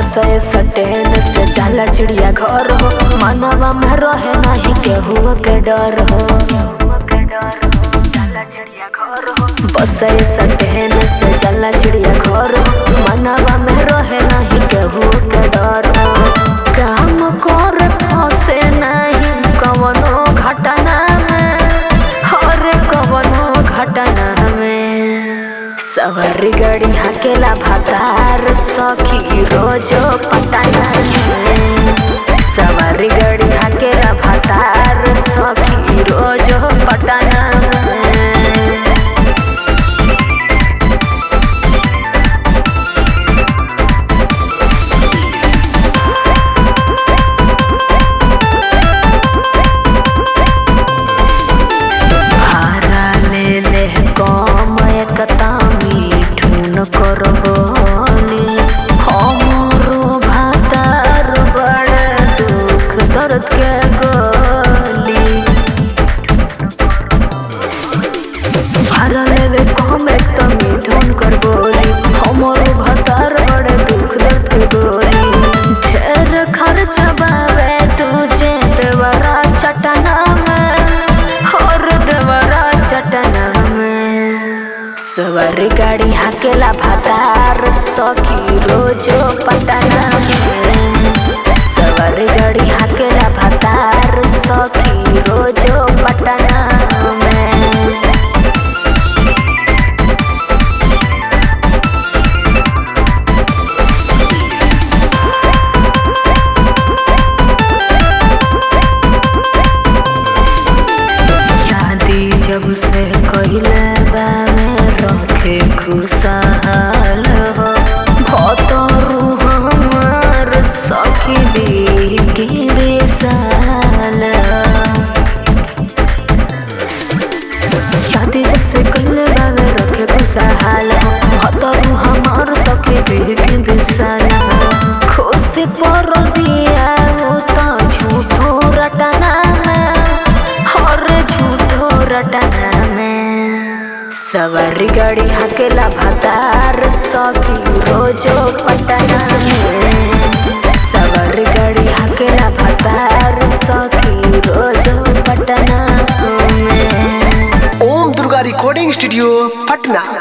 बसे सटेन से जाला चिड़िया घर हो मनवा में रहे नहीं केहू के डर हो बसे सटेन से जाला चिड़िया घर हो मनवा में रहे नहीं केहू के डर हो काम कर फसे नहीं कवनो घटना में हर कवनो घटना में सवारी गाड़ी हकेला भातार सखी रोजो पटाना में सवारी गाड़ी हकेला भातार सखी रोजो पटाना में भारा ले ले कम एकता मिठुन करबनी हमरो भातार बड़ दुख दर्द के गली भारा लेवे कम एकता मिठुन करबनी हमरो भातार बड़ दुख दर्द के गली ढेर खर्चा बावे तुझे देवरा चटना में और देवरा चटना में सवारी गाड़ी हाकेला भातार सखी रोजो पटना में सवारी गाड़ी हाकेला भातार सखी रोजो पटना में शादी जब से कइले बामे रखे खुशहाल हो भतरू हमार सखी बेटी बेसाल शादी जब से कइले बामे रखे खुशहाल हो भतरू हमार सखी बेटी बेसाल खुशी पड़ल बिया उ त झूठो रटना में हर झूठो रटना में सवारी गाड़ी हकेला भातार सखी रोजो पटना में सवारी गाड़ी हकेला भातार सखी रोजो पटना में ओम दुर्गा रिकॉर्डिंग स्टूडियो पटना